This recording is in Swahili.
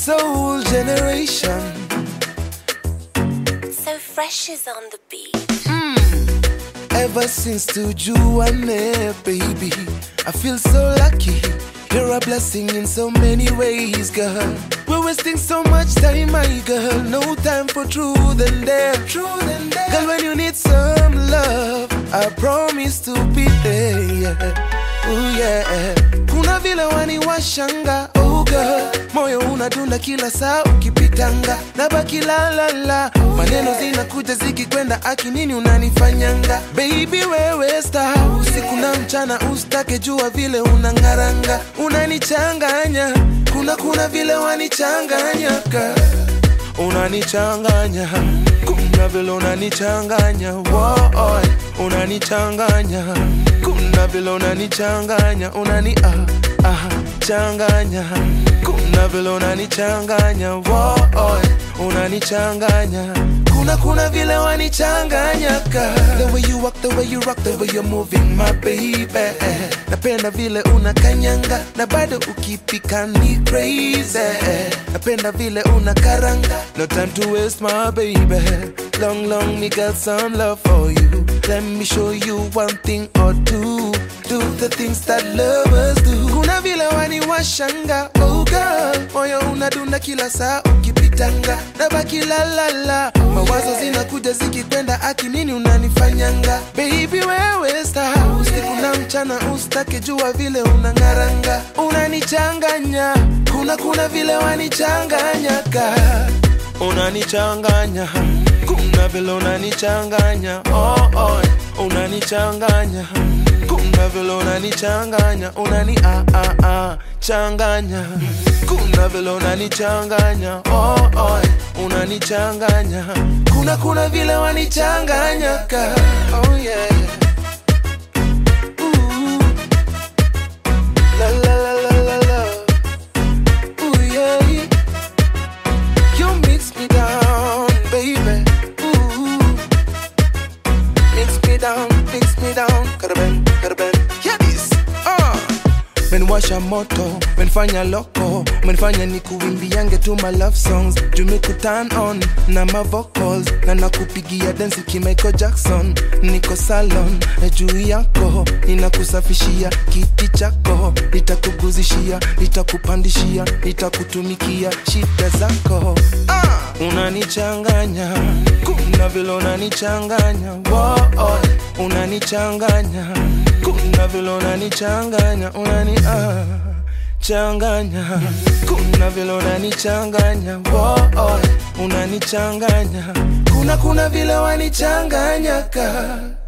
soul generation. So fresh is on the beat. Ever since to Juane, baby, I feel so lucky. You're a blessing in so many ways, girl. We're wasting so much time, my girl. No time for truth and dare. Truth and dare. Girl, when you need some love, I promise to be there. Yeah. Ooh, yeah. Kuna vile wani washanga, oh girl. Moyo unadunda kila saa ukipitanga, nabaki la la la. Maneno zinakuja zikikwenda, aki nini unanifanyanga? Baby wewe star, usiku na mchana ustake jua vile unangaranga, unanichanganya. Kuna kuna vile wanichanganya girl unanichanganya kuna vile unanichanganya Woy, unanichanganya kuna vile unanichanganya unani ah, ah, changanya kuna vile unanichanganya Woy, unanichanganya kuna kuna vile wanichanganya ka the way you walk the way you rock the way you're moving my baby napenda vile unakanyanga na bado ukipika ni crazy napenda vile unakaranga no time to waste my baby long long me got some love for you let me show you one thing or two do the things that lovers do kuna vile waniwashanga oh girl moyo unadunda kila saa ukipitanga nabaki la la la mawazo zinakuja zikikwenda aki nini unanifanyanga baby wewe star usiku na mchana ustake jua vile unangaranga unanichanganya kuna kuna vile wanichanganya ka unanichanganya kuna vile unanichanganya oh, oh, unanichanganya kuna vile unanichanganya unani ah, ah, ah, changanya kuna vile unanichanganya oh, oh, unanichanganya kuna kuna vile wanichanganya ka oh, yeah. Ooh. La, la, la, la, la, la. Ooh, yeah. You mix me down, baby. Ooh. Mix me down, mix me down. Karaben, karaben. Yeah, this. Uh. menwasha moto menfanya loko menfanya ni kuimbiange tu my love songs jumiku turn on na ma vocals na nakupigia densi kimaiko jackson niko salon na juu yako ninakusafishia kiti chako nitakuguzishia nitakupandishia nitakutumikia shida zako ah! unanichanganya kuna vile unanichanganya Woah, unanichanganya kuna vile unanichanganya unani ah, changanya kuna vile unanichanganya Woah, unanichanganya kuna kuna vile wanichanganya ka